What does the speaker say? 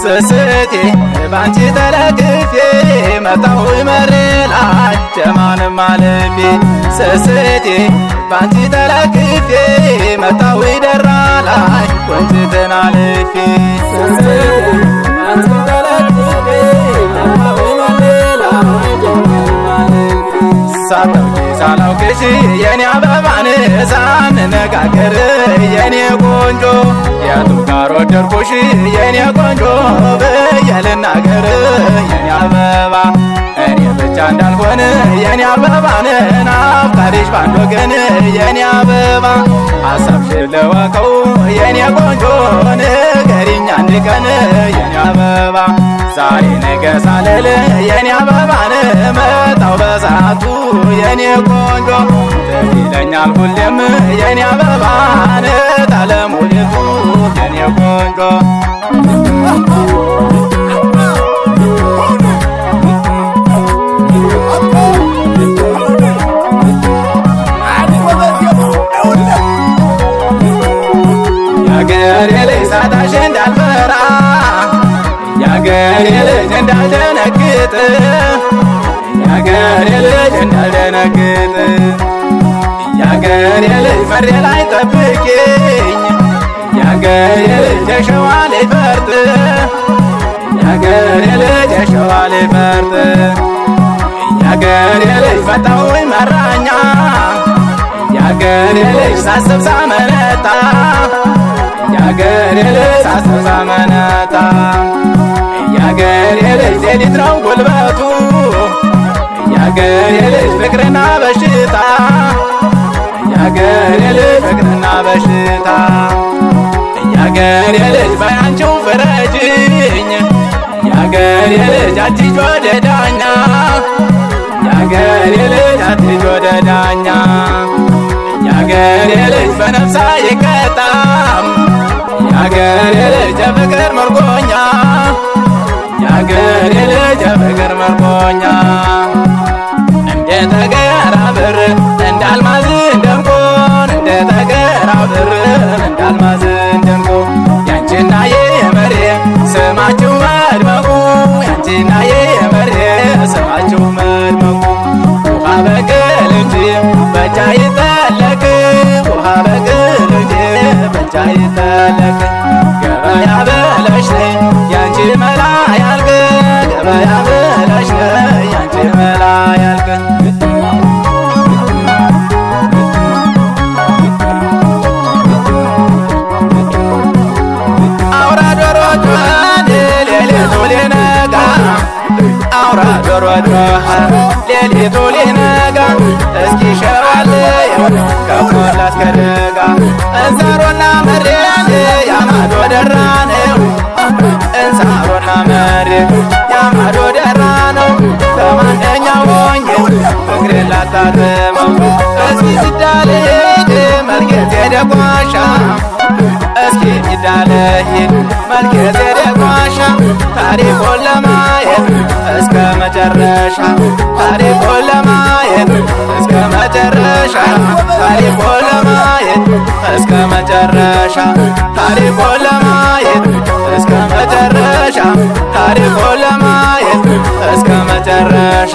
ስስቴ ባንቺ ተለግፌ መጣሁ መሬ ላይ ጀማንም አልፌ ስስቴ ባንቺ ተለግፌ መጣሁ ደራ ላይ ወንጭትን አልፌ ስስቴ ባንቺ ተለግፌ መጣሁ መሬ ላይ ጀማንም አልፌ ሳታውቂ ሳላውቅሽ የኔ አበባን ሳንነጋገር የኔ ቆንጆ የቱ ጋር ወደድኩሽ የኔ ቆንጆ ብዬ ልናገር የኔ አበባ እኔ ብቻ እንዳልሆን የኔ አበባን ናፍቃሪሽ ባንድ ወገን የኔ አበባ ሀሳብሽን ልወቀው የኔ ቆንጆ ንገሪኝ አንድ ቀን የኔ አበባ ዛሬ ነገ ሳልል የኔ አበባን መጣው በሰዓቱ የኔ ቆንጆ ትዝ ይለኛል ሁሌም የኔ አበባን ታለሙልቱ የኔ ቆንጆ የአገሬ ልጅ ሳታሽ እንዳልፈራ የአገሬ ልጅ እንዳልደነግጥ የአገሬ ልጅ እንዳልደነግጥ የአገሬ ልጅ መሬ ላይ ጠብቂኝ የአገሬ ልጅ የሸዋ ላይ ፈርጥ የአገሬ ልጅ የሸዋ ላይ ፈርጥ የአገሬ ልጅ መጣሁኝ መራኛ የአገሬ ልጅ ሳስብ ሳመነታ የአገሬ ልጅ ሳስብ ሳመነታ የአገሬ ልጅ ሌሊት ነው ጉልበቱ የአገሬ ልጅ ፍቅርና በሽታ የአገሬ ልጅ ፍቅርና በሽታ የአገሬ ልጅ በያንቺው ፍረጅኝ የአገሬ ልጅ አትሂጂ ወደ ዳኛ የአገሬ ልጅ አትሂጂ ወደ ዳኛ የአገሬ ልጅ በነፍሳ ይቀጣም የአገሬ ልጅ የፍቅር መርኮኛ የአገሬ ልጅ የፍቅር መርኮኛ እንደ ተገራ ብር እንዳልማዝ እንደንቆን እንደ ተገራ ብር እንዳልማዝ እንደንቆ ያንቺና የመሬ ስማችሁ መድመቁ ያንቺና የመሬ ስማችሁ መድመቁ ውሃ በቅል እንጂ በእጃ ይጠለቅ ውሃ በቅል እንጂ በእጃ ይጠለቅ ገበያ በለሽ ያንቺ መላ ያልቅ ገበያ በለሽ ያንቺ መላ ያልቅ አውራ ዶሮ ጮኸ ሌሊቱ ሊነጋ አውራ ዶሮ ጮኸ ሌሊቱ ሊነጋ እስኪ ሸዋልየው ከሞላ እስከ ደጋ እንሳሮና መሬት ያማዶ ደራ ነው እንሳሮና መሬት ያማዶ ደራ ነው ከማንደኛው ሆኜ ፍቅሬን ላታርመው እስኪ ሲዳልሄድ መልኬት የደጓሻ እስኪ ሲዳልሄድ መልኬት የደጓሻ ታሪኩን ለማየት እስከ መጨረሻ ታሪኩን ለማየት እስከ መጨረሻ ታሪኩን ለማየት እስከ መጨረሻ ታሪኩን ለማየት እስከ መጨረሻ ታሪኩን ለማየት እስከ መጨረሻ